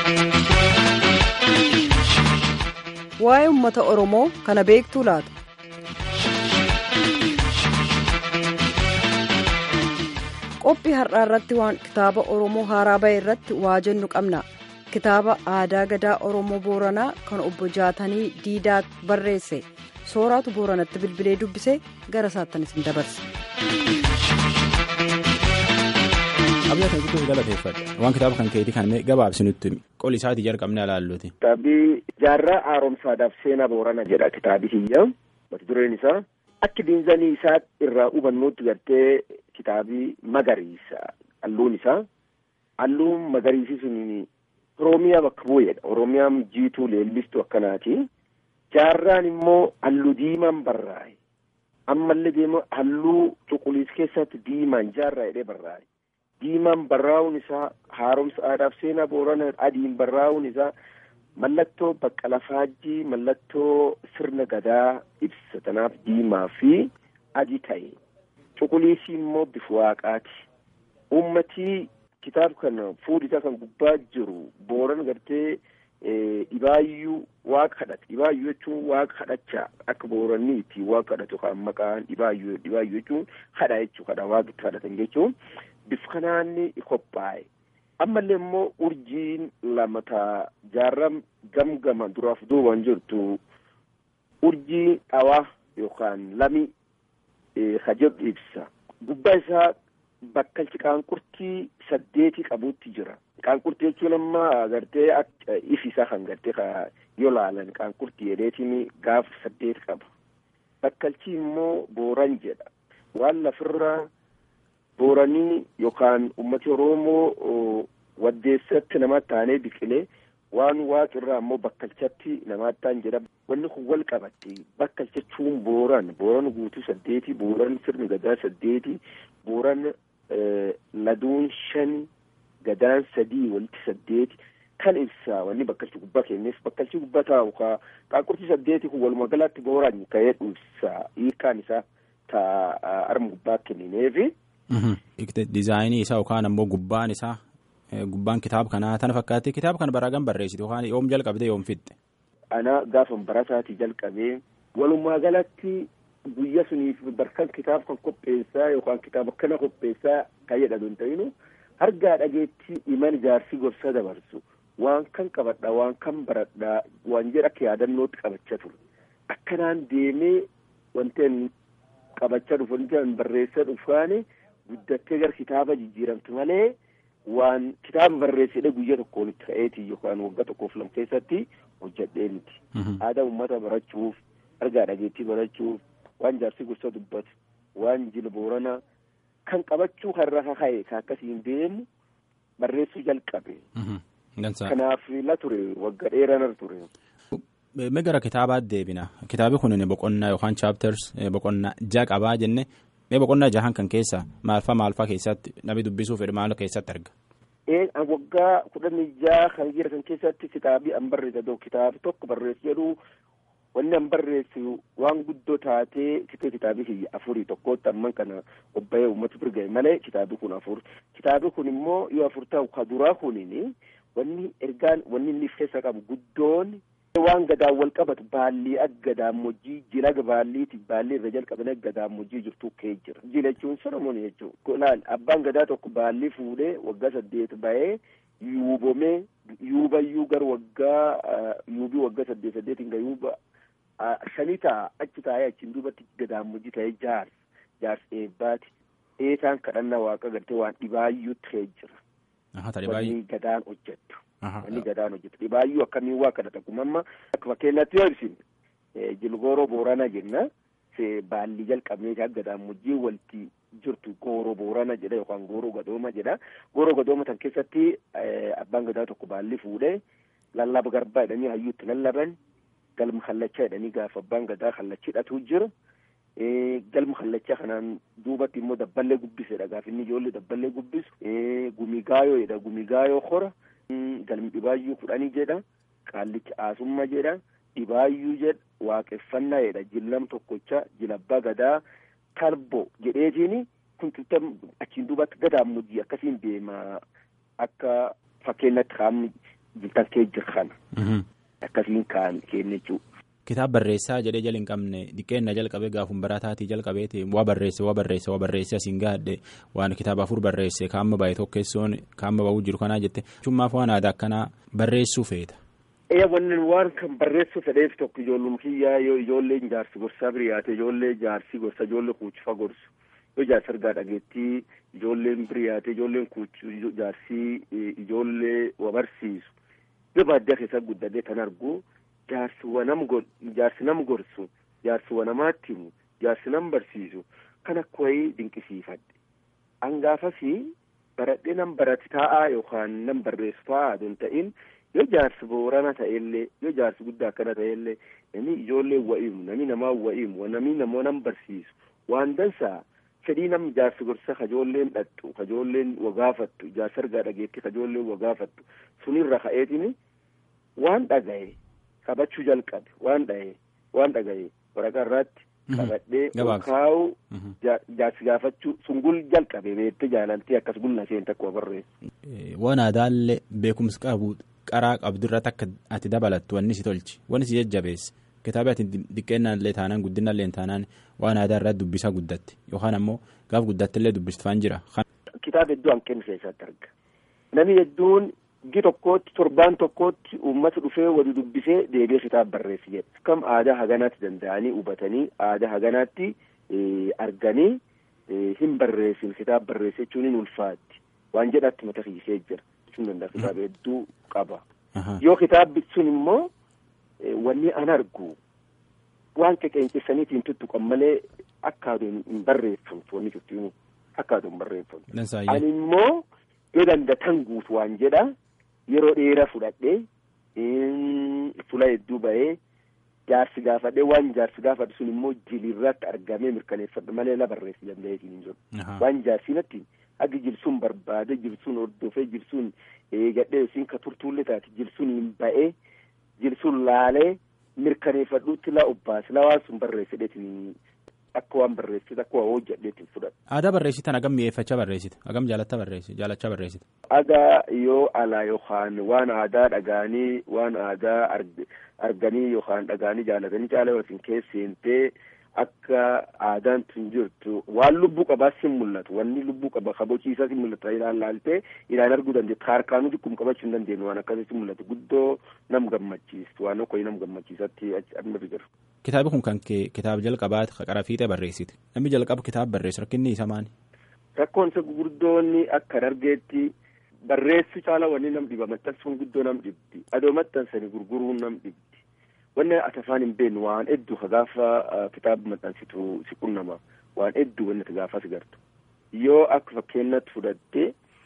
Waa'ee uummata Oromoo kana beektuu laata? Qophii har'aa irratti waan kitaaba Oromoo haaraa bahe irratti waa jennu qabna. Kitaaba aadaa gadaa Oromoo Booranaa kan obbo Jaatanii Diidaa barreesse. Sooraatu Booranatti bilbilee dubbisee gara isaattan isin dabarse. Abiyyaa kan guddoo galateeffadha. Waan kitaaba kan keetii kan gabaabsinutti qoli isaatii jalqabnee ilaalluuti. Kitaabii jaarraa haaromsaadhaaf seenaa Boorana jedha kitaabi kiyya. Mata dureen isaa akka diinzanii isaa irraa hubannuutti gartee kitaabii magariisa. Halluun isaa halluun magariisi sun Oromiyaa bakka bu'eedha. Oromiyaan jiituu leellistuu akkanaati. Jaarraan immoo halluu diimaan barraa'e. Ammallee deema halluu cuquliisa keessatti diimaan jaarraa jedhee barraa'e. Diimaan barraa'uun isaa haaromsa aadaaf seenaa boorana adiin barraa'uun isaa mallattoo baqqala faajjii mallattoo sirna gadaa ibsa tanaaf diimaa fi adii ta'e. Cuquliisii immoo bifa waaqaati. Uummatii kitaaba kana fuudhisaa kan gubbaa jiru booran gartee dhibaayyuu waaqa kadhate dhibaayyuu jechuun waaqa kadhachaa akka booranni itti waaqa kadhatu kan maqaan dhibaayyuu dhibaayyuu jechuun kadha jechuu kadha waaqa itti kadhatan jechuun bifa kanaan qophaa'e ammallee immoo urjiin lama taa jaarram gamgama duraaf duubaan jirtu urjii dhawaa yookaan lami hajab ibsa gubbaa isaa bakkalchi qaanqurtii saddeetii qabuutti jira. Qaanqurtii jechuun amma gartee ifi isaa kan gartee yoo laalan qaanqurtii jedheetiin gaafa saddeet qaba. Bakkalchi immoo booran jedha. Waan lafirra booranii yookaan uummati Oromoo waddeessatti nama taanee biqilee waan waaqirraa immoo bakkalchatti namaatti ta'an jedha. Wanni kun wal qabatti bakkalcha jechuun booran booran guutuu saddeeti booran sirni gadaa saddeeti booran laduun shani gadaan sadii walitti saddeeti kan ibsa wanni bakkalchi gubbaa kenneef bakkalchi gubbaa taa'u ka qaanqurtii saddeeti kun walumaa galaatti booraan ka'ee ibsa hiikaan isaa taa arma gubbaa kennineefi. Dizaayinii isaa yookaan ammoo gubbaan isaa gubbaan kitaaba kanaa tana fakkaatti kitaaba kana baraagam barreessite yookaan yoom jalqabdee yoom fixxe. Ana gaafa barataatii jalqabee walumaa galatti guyya suniif barkan kitaaba kan qopheessaa yookaan kitaaba kana qopheessaa kan jedhatu hin ta'inu argaa dhageetti iman ijaarsi gorsa dabarsu waan kan qabadha waan kan baradha waan jedha akka yaadannootti qabachaa ture akkanaan deemee wanteen qabachaa dhufu wanteen barreessaa dhufaani guddattee gara kitaaba jijjiiramtu malee waan kitaaba barreessedhe guyya tokkoon itti ka'eeti yookaan waggaa tokkoof lama keessatti hojjedhee miti aadaa uummata barachuuf argaa dhageettii barachuuf waan jaarsi gorsa dubbatu waan jila boorana kan qabachuu karra kaka'e ka akkasiin deemu barreessuu jalqabe. Kanaaf la ture wagga dheeranar ture. Mee gara kitaabaatti deebina kitaabi kun boqonnaa yookaan chaapters boqonnaa jaha qabaa jenne mee boqonnaa jahan kan keessa maalfaa maalfaa keessatti namni dubbisuu fedhu maal keessatti arga. Waggaa kudhanii jaha kan jira kan keessatti kitaabii an barreessa kitaabi tokko barreessu jedhu wanni an barreessu waan guddoo taatee kitee kitaabii kiyya afurii tokkootti amman kana qophaa'ee uummata birga'e malee kitaabii kun afur kitaabii kun immoo yoo afur ta'u ka duraa kunin wanni ergaan wanni inni keessa qabu guddoon waan gadaan wal qabatu baallii akka gadaamojjii jila baalliiti baallii irra jalqabanii akka gadaamojjii jirtu kee jira jila jechuun solomoon jechuun laal abbaan gadaa tokko baallii fuudhee waggaa saddeet bahee yuubomee yuubayyuu gara waggaa yuubii waggaa saddeet saddeetiin ga yuuba shanii ta'a achi taa'ee achiin duubatti gadaamojii ta'ee jaars jaars eebbaati eetaan kadhannaa waaqa gartee waan dhibaayyuutti kee jira. Wanni gadaan hojjettu. Wanni gadaan hojjettu dhibaayyuu akkamiin waa kadhata kun amma akka fakkeenyaatti yoo ibsine jilgooroo boorana jenna baallii jalqabnee akka gadaamojii walitti jirtu gooroo boorana jedha yookaan gooroo gadooma jedha gooroo gadooma tan keessatti abbaan gadaa tokko baallii fuudhee lallaba garbaa jedhanii hayyuutti lallaban galma kallachaa jedhanii gaafa abbaan gadaa kallachiidhatu jira. galma kallachaa kanaan duubatti immoo dabballee gubbisedha gaafa inni ijoollee dabballee gubbisu gumigaayoo jedha gumigaayoo hora galmi dhibaayyuu kudhanii jedha qaallichi aasumma jedha dhibaayyuu jedha waaqeffannaa jedha jillam tokkocha jilabbaa gadaa talbo jedheetiin kun achiin duubatti gadaamujii akkasiin deema akka fakkeenyatti kaamni takkee jira kana. Akkasiin kaan keenya jechuudha. Kitaaba barreessaa jedhee jala hin qabne diqqeenna jalqabee gaafum barataatii jalqabeeti waa barreesse waa barreesse waa barreesse asiin gaadhe waan kitaaba afur barreesse kaamma baay'ee tokkessoon kaamma ba'uu jiru kanaa jette cummaaf waan aadaa akkanaa barreessuu feeta. Ee wanni waan kan barreessuu fedheef tokko ijoollum kiyyaa yoo ijoolleen jaarsi gorsaa biriyaate ijoollee jaarsi gorsa ijoollee kuuchifa gorsu yoo jaarsi argaa dhageettii ijoolleen biriyaate ijoolleen kuuchi jaarsi ijoollee wa barsiisu yoo baadiyyaa keessa guddatee kan argu. jaarsi wanam jaarsi nam gorsu jaarsi wanamaatti himu jaarsi nam barsiisu kan akka wayii dinqisiifadhe hangaafasi baradhee nam barati taa'aa yookaan nam barreessu taa'aa aduun ta'in yoo jaarsi boorana ta'ellee yoo jaarsi guddaa akkana ta'ellee namni ijoollee wa'imu namni namaa wa'imu namni namoo nam barsiisu waan dansaa fedhii nam jaarsi gorsa kajoolleen dhattu kajoolleen wagaafattu jaarsi argaa dhageetti kajoolleen wagaafattu sunirra ka'eetini waan dhagaye. qabachuu jalqabe waan dhahe waan dhagaye waraqaa irratti qabadhee kaa'u jaarsi gaafachuu sungul jalqabe beettee jaalaltee akkas gulna isheen takka barreessu. Waan aadaallee beekumsa qabu qaraa qabdu irratti akka ati dabalattu wanni si tolchi wanni si jajjabeesse kitaaba ati diqqeennaallee taanaan guddinaallee taanaan waan aadaa irratti dubbisaa guddatte yookaan ammoo gaaf guddattillee dubbistufaan jira. Kitaaba hedduu hanqinni keessatti arga namni hedduun. Gi tokkootti torbaan tokkootti uummata dhufee wali dubbisee deebi'ee kitaaba barreessi jedha. Kam aadaa haganaatti danda'anii hubatanii aadaa haganaatti arganii hin barreessin kitaaba barreesse jechuun hin ulfaatti. Waan jedhatti mata hiisee jira. Jechuun danda'a kitaaba hedduu qaba. Yoo kitaabbi sun immoo wanni an argu waan qeqeencessaniitiin tuttuqan malee akka aduun hin barreeffamtu wanni cuftii akka aduun hin barreeffamtu. Ani immoo yoo dandatan guutu waan jedha. yeroo dheeraa fudhadhee fula hedduu bahee jaarsi gaafadhee waan jaarsi gaafadhu sun immoo jilirratti argamee mirkaneeffadhu malee la barreessi danda'eetiin hin jiru waan jaarsinatti hagi jilsuun barbaade jilsuun hordofee jilsuun eegadhee yookiin ka turtuullee taate jilsuun hin ba'ee jilsuun laalee mirkaneeffadhuutti la obbaase la waan sun barreessedheetiin akka waan barreessite akka waan hojjedheetiin fudhadhu. Aadaa barreessitan hagam mi'eeffachaa barreessite hagam jaalatta barreessite jaalachaa barreessite. Aadaa yoo alaa yookaan waan aadaa dhagaanii waan aadaa arganii yookaan dhagaanii jaalatanii caala yookiin keesseentee akka aadaan tun jirtu waan lubbuu qabaa sin mul'atu wanni lubbuu qaba kabachiisaa sin mul'atu ilaan laaltee ilaan arguu dandeettu harkaanuu xiqqum qabachuu hin dandeenyu waan akkasii sin mul'atu guddoo nam gammachiistu waan okkoyi nam gammachiisatti achi jiru. Kitaabi kun kan kitaaba jalqabaati qara fiixee barreessite namni jalqaba kitaaba barreessu rakkinni isa maali. Rakkoon isa gurguddoonni akka dargeetti barreessu caala wanni nam dhiba maxxansuun guddoo nam dhibdi adoo maxxansanii gurguruun nam dhibdi. wanni ati afaan hin beeknu waan hedduu ka gaafa kitaaba maxxansitu si qunnama waan hedduu wanni ati gaafa si gartu yoo akka fakkeenyatti fudhatte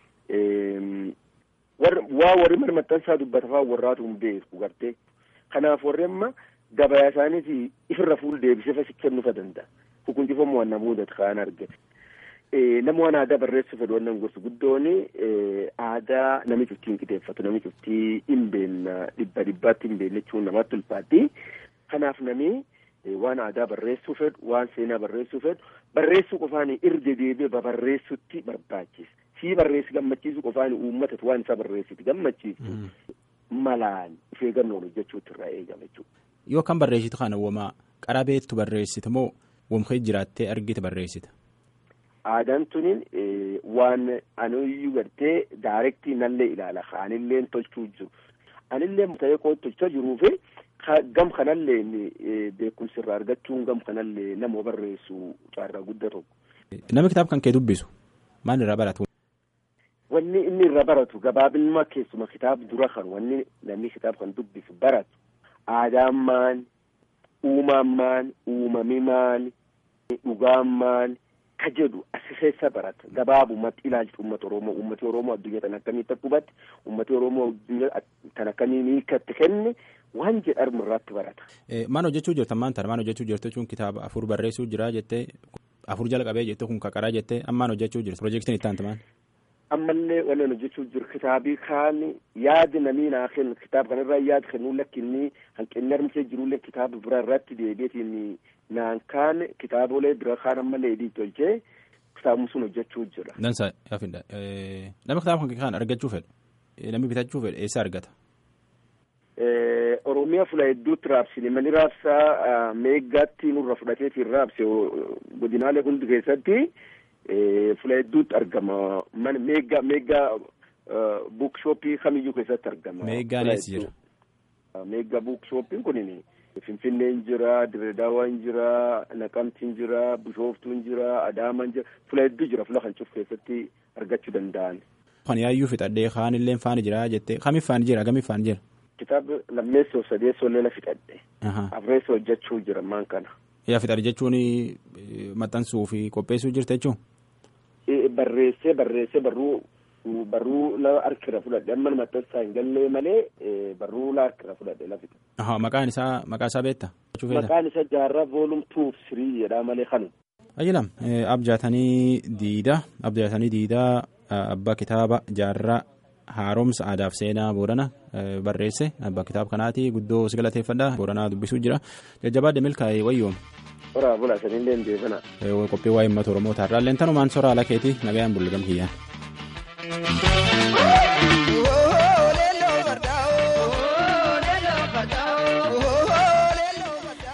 waa warri mana maxxansaa dubbatafaa warraatu hin beeku gartee kanaaf warri amma gabayaa isaaniiti ifirra fuul deebisee fasi kennuufa danda'a hukuntifamu waan nama mudatu kaan argate nama waan aadaa barreessu fedhu wannan gorsu guddoon aadaa nami cuftii hin qixeeffatu nami cuftii hin beenna dhibba dhibbaatti hin beenne jechuun namatti ulfaatti kanaaf nami waan aadaa barreessuu fedhu waan seenaa barreessuu fedhu barreessuu qofaan irra deebi'ee babarreessutti barbaachisa sii barreessi gammachiisu qofaan uummatatu waan isaa barreessiti gammachiisu malaan ifee gannoon hojjechuutti irraa eegama jechuudha. Yoo kan barreessitu kana womaa qarabeettu barreessite moo womkee jiraattee argite barreessita. Aadaan tuni waan anuyyuu gartee daarektii nallee ilaala kaanilleen tolchuu jiru anillee ta'ee koo tolchaa jiruufi gam kanallee beekumsi irraa argachuun gam kanallee nama barreessu carraa guddaa tokko. Namni kitaaba kan kee dubbisu maal irraa baratu? Wanni inni irraa baratu gabaabinuma keessuma kitaaba dura kan wanni namni kitaaba kan dubbisu baratu aadaan maal uumaan maal uumami maal dhugaan maal. ka jedhu asi keessa barata gabaabumatti ilaalcha uummata oromoo uummati oromoo addunyaa tan akkamitti akka hubatti uummati oromoo addunyaa tan akkamiin hiikatti kenne waan jedhamu irratti barata. Maan hojjechuu jirtan maan tana maan hojjechuu jirtu jechuun kitaaba afur barreessuu jira jettee afur jalqabee jettee kun kaqaraa jettee ammaan hojjechuu jirtu piroojeektiin itti aantu maal. Ammallee wannan hojjechuu jiru kitaabii kaan yaadi namii naa kennu kitaaba kanarraa yaadi kennuu lakkinni hanqinni armsee jirullee kitaaba bira irratti deebiitiin naan kaan kitaabolee bira kaan ammallee hidhii tolchee kitaabni sun hojjechuu jira. Dansa yaafinda nama kitaaba kan argachuu fedhu namni bitachuu fedhu eessa argata Oromiyaa fula hedduutti raabsine mani raabsaa meeggaatti nurra fudhateetiin raabse godinaalee hundi keessatti fula hedduutti argama man meeggaa meeggaa buukshooppii kamiyyuu keessatti argama. Meeggaan eessa jira? Meeggaa buukshooppiin kunin Finfinneen jira, Diredaawaan jira, Naqamtiin jira, Bishooftuun jira, Adaamaan jira, fula hedduu jira fula kan cuuf keessatti argachuu danda'an. Kan yaayyuu fixadhee kaan illee faani jira jettee kamiif faani jira kamiif faani jira? Kitaaba lammeessoo sadeessoo leela fixadhe. Afreessoo hojjechuu jira maan kana. Yaa fixadhe jechuun maxxansuu fi qopheessuu jirta jechuun? Barreessee barreessee barruu barruu la harkira fudhadhe amma maxxansaa hin gallee malee barruu la harkira fudhadhe la fixe. Maqaan isaa maqaa isaa beekta? Maqaan isaa jaarraa voolum tuuf sirii jedhaa malee kanu. Ayyilam abjaatanii diida abjaatanii diidaa abbaa kitaaba jaarraa haaromsa aadaaf seenaa boorana barreesse abbaa kitaaba kanaati guddoo si galateeffadha booranaa dubbisuu jira jajjabaa milkaa'ee wayyoom. Soraa bula sanillee hin deebina. Qophii waa'ee uummata Oromoo taarraa illee tanumaan soraa ala keetii nagayaan bulgam kiyyaan.